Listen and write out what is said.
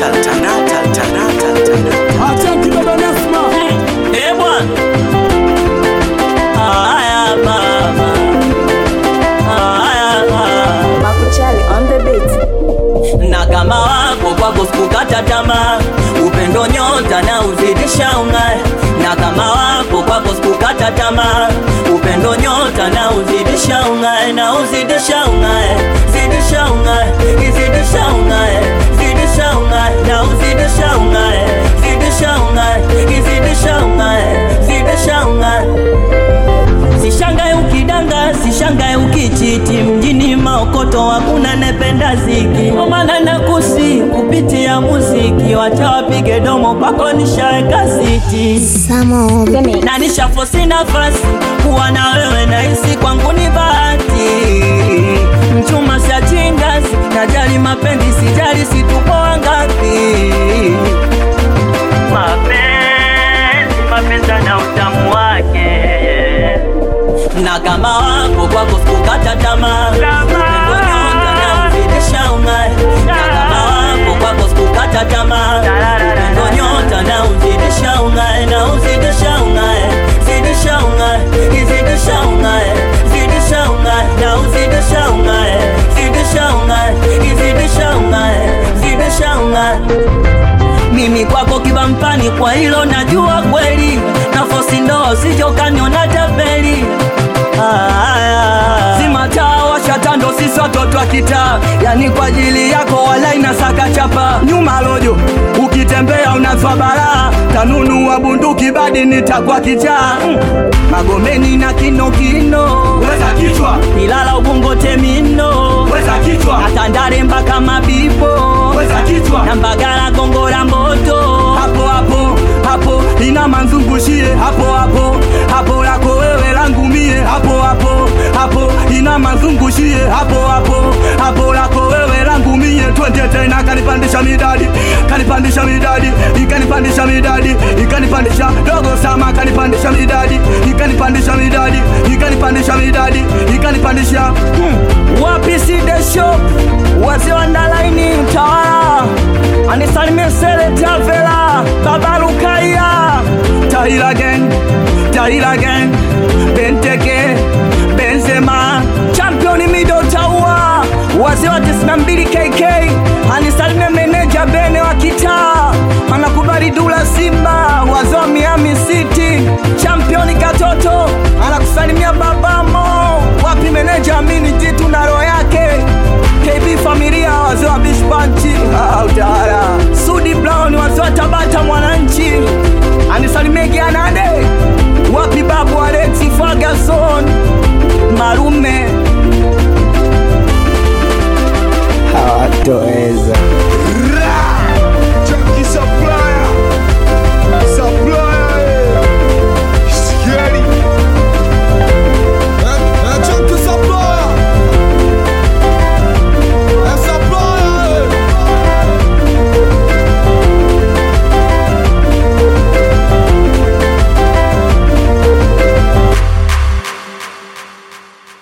Acha kidogo Nasma. Eh bwana. Haya mama. Haya mama. Makuchali on the beat. na kama wako kwako sikukata tamaa, upendo nyota na uzidisha ung'ae. Na kama wako kwako sikukata tamaa, upendo nyota na uzidisha ung'ae, na uzidisha ung'ae, zidisha ung'ae, izidisha ung'ae, zidisha ung'ae, na uzidisha ung'ae, zidisha ung'ae, izidisha ung'ae, zidisha ung'ae. Sishangae ukidanga, sishangae ukichiti, mjini maokoto hakuna nependa ziki, kwa maana nakusi kupitia muziki, wacha wapige domo kwako nishaweka siti na nishafosi nafasi kuwa na wewe, nahisi kwangu ni bahati. Mchuma siachingazi, najali mapenzi, sijali situpo wangapi. Mapenzi, mapenzi na utamu wake na kama wako kwako sikukata tamaa, upendo nyonga na uzidisha ung'ae. Na kama wako kwako sikukata tamaa, upendo nyota na uzidisha ung'ae, na uzidisha ung'ae, zidisha ung'ae, izidisha ung'ae, zidisha ung'ae, na uzidisha ung'ae, zidisha ung'ae, izidisha ung'ae, zidisha ung'ae mimi kwako kibampani, kwa hilo najua kweli, nafosi ndoa usijokaniona tapeli. Aya. Zima taa washa tando, sisi watoto wa kitaa, yani kwa ajili yako wala inasaka chapa nyuma lojo, ukitembea unazwa balaa, tanunu wa bunduki badi nitakwa kichaa mm. Magomeni na kinokino Weza kichwa, Ilala ubungo temino weza kichwa, Atandare mpaka mabibo weza kichwa. na Mbagala Gongo la Mboto Hapo hapo hapo ina manzungushie hapo hapo hapo lako wewe langu mie hapo hapo hapo ina manzungushie hapo hapo hapo lako wewe langu mie twende tena kanipandisha midadi kanipandisha midadi ikanipandisha midadi ikanipandisha dogo sama kanipandisha midadi ikanipandisha midadi ikanipandisha midadi ikanipandisha hmm. wapi side shop wazee wa ndalaini mtawala anisalimie sele tavela baba Lukaya Tahir again, Tahir again, Benteke, Benzema, champion mido taua wazee wa 92 K